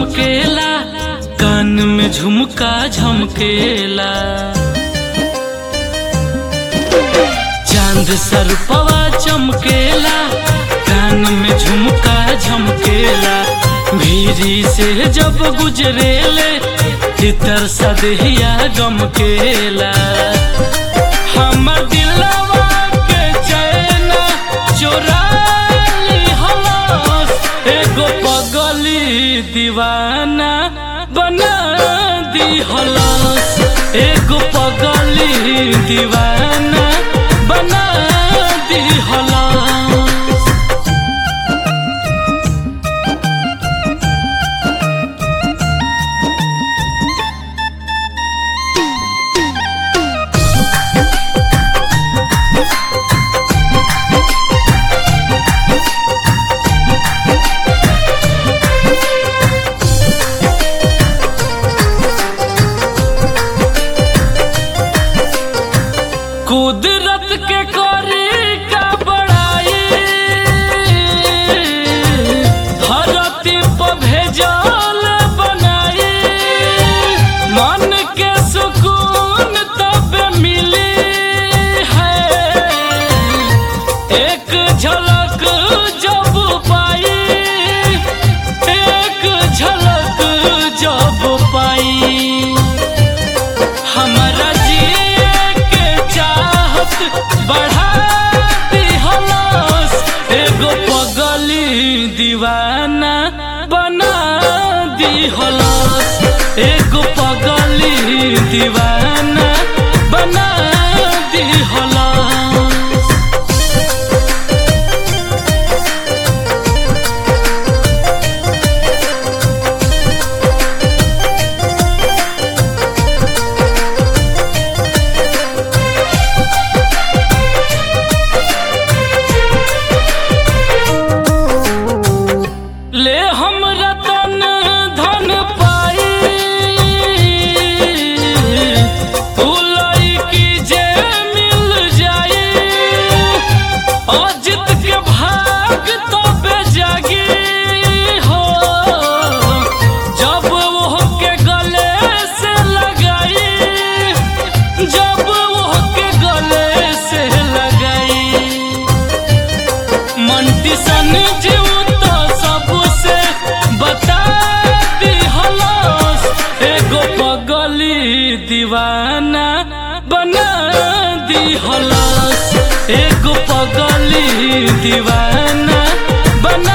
चमकेला कान में झुमका झमकेला चांद सर पवा चमकेला कान में झुमका झमकेला भीरी से जब गुजरेले तितर सदहिया गमकेला हमर दिलवा के चैन चोरा लिहलस एगो पगली दीवाना बना दिहलस एगो पगली दीवाना बना दिहलस कुदरत के करी का बड़ाई धरती पर भेजल बनाई मन के सुकून तब मिली है एक झलक जब पाई एक झलक जब पाई हमरा जिए के चाहत बढ़ा दिहलस एगो पगली दीवाना बना दिहलस एगो पगली दीवाना बना दिहलस ले हम रतन धन पाई उलई की जे मिल जाई अजित के भाग तब जागी हो जब वो के गले से लगाई जब वो के गले से लगाई मंटी सन जीव तो सबसे बता दिहलस एगो पगली दीवाना बना दिहलस एगो पगली दीवाना बना